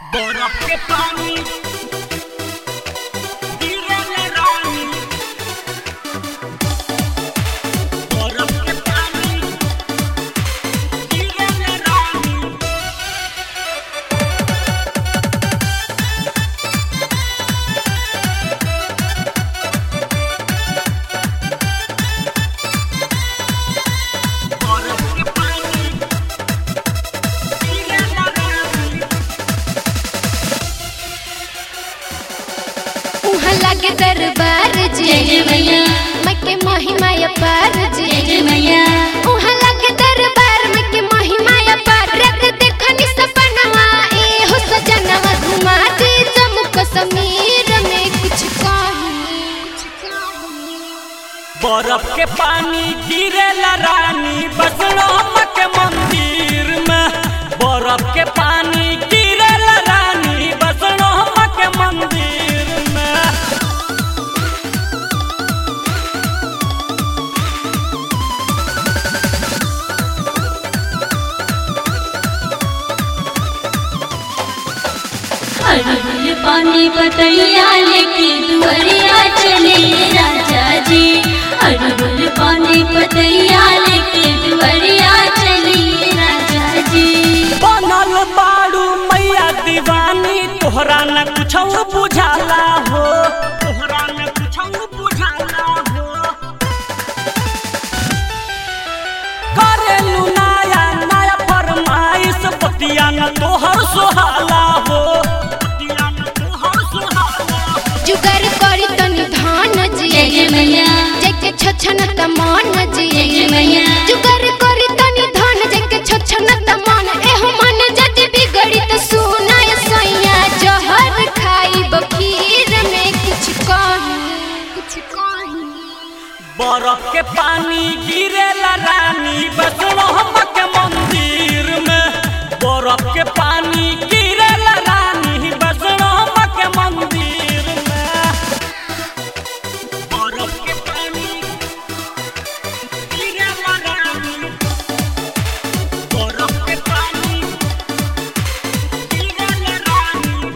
बरफ के पानी गिरेला रानी बरफ के पानी गिरेला रानी बरफ के पानी गिरेला रानी उहाँ लागे दरबार जी जय जय मैया मके महिमा अपार जी जय जय मैया उहाँ लागे दरबार मके महिमा अपार रख देखनी सपनवा ए हो सजनवा घुमा दे जम्मू कश्मीर में कुछ कहीं बरफ के पानी गिरेला रानी बसड़ो के मंदिर में बरफ के पानी गिरेला रानी बसड़ो के मंदिर में अड़हुल पानी बतैया लेके दुआरिया चले राजा जी अड़हुल पानी बतैया लेके दुआरिया चले राजा जी बनल बाड़ू मैया दीवानी तोहरा न कुछ बुझाला हो तोहरा न कुछ बुझाला हो करेलू नया नया फरमाइश बतिया न तोहर सोहाला हो बतिया न तोहर सोहाला हो जुगर करी तनी धान जी जय जय मैया जेके छछन त मन जी जय जय मैया जुगर करी तनी धान जेके छछन त मन एहो मन जति बिगड़ी त सुनाय सैया जहर खाई बखीर में कुछ कहीं कुछ कहीं बरफ के पानी गिरेला रानी बसड़ो के मंदिर में बरफ के पानी गिरेला रानी बसड़ो के मंदिर में बरफ के पानी गिरेला रानी बरफ के पानी गिरेला रानी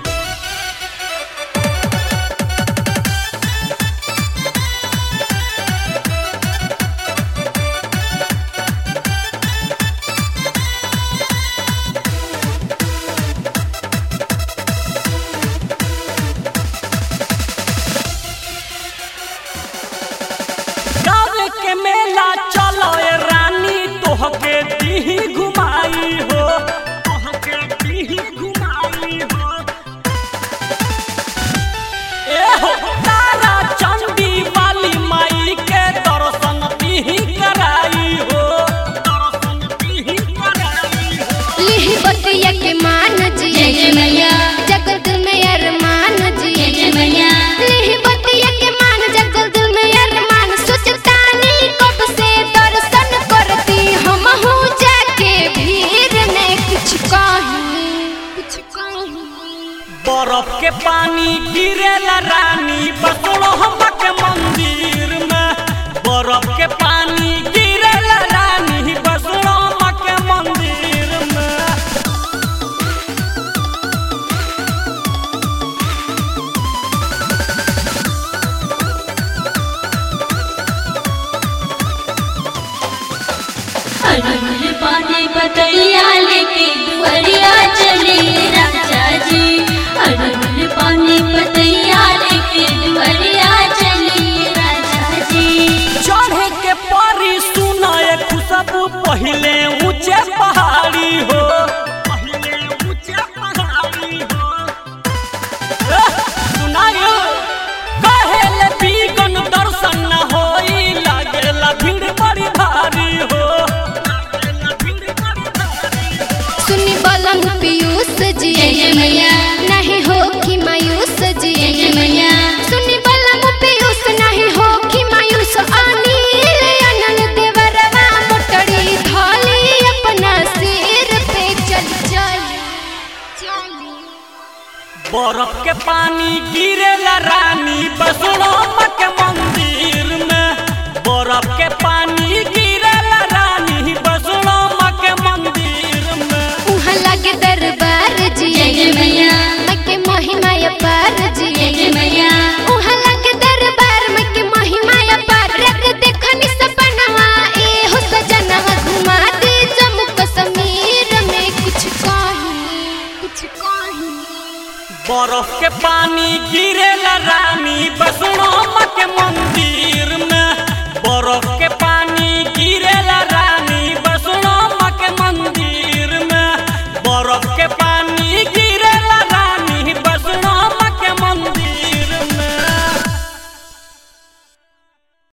गावे के मेला चलो ए रानी तोहके दीही घुमाई हो तोहके दीही घुमाई हो ए हो तारा चंदी वाली माई के दर्शन दीही कराई हो दर्शन दीही कराई हो लिही बतिया के मान जी जय जय मैया जगत में अरमान जी जय जय मैया लिही बतिया के मान जगत में अरमान सोचतानी कब से दर्शन करती हम हूँ जाके भीड़ में कुछ कहीं कुछ कहीं बरफ के पानी गिरेला रानी बसड़ो के मंदिर में बरफ के पानी गिरेला रानी बसड़ो के मंदिर में अड़हुल पानी बतैया लेके दुआरिया चले राजा जी अड़हुल पानी बतैया लेके दुआरिया चले राजा जी चढ़े के परी सुनाए खुशबू पहले ऊंचे पहाड़ी हो पहले ऊंचे पहाड़ी हो एह, सुनायो कहेले बीगन दर्शन न होई लागेला भीड़ बड़ी भारी हो लागेला भीड़ बड़ी भारी हो सुनी बलम पीयूष जी जय जय मैया नहीं हो कि मायूस जी जय जय मैया सुनी बलम पीयूष नहीं हो कि मायूस अनिल अनल देवरवा मोटड़ी धोली अपना सिर पे चल चल चली बरफ के पानी गिरेला रानी बसड़ो के मंदिर में बरफ के पानी गिरेला रानी बसड़ो के मंदिर में उहाँ लागे दरबार जी जय जय मैया बरफ के पानी गिरेला रानी बसनो के मंदिर में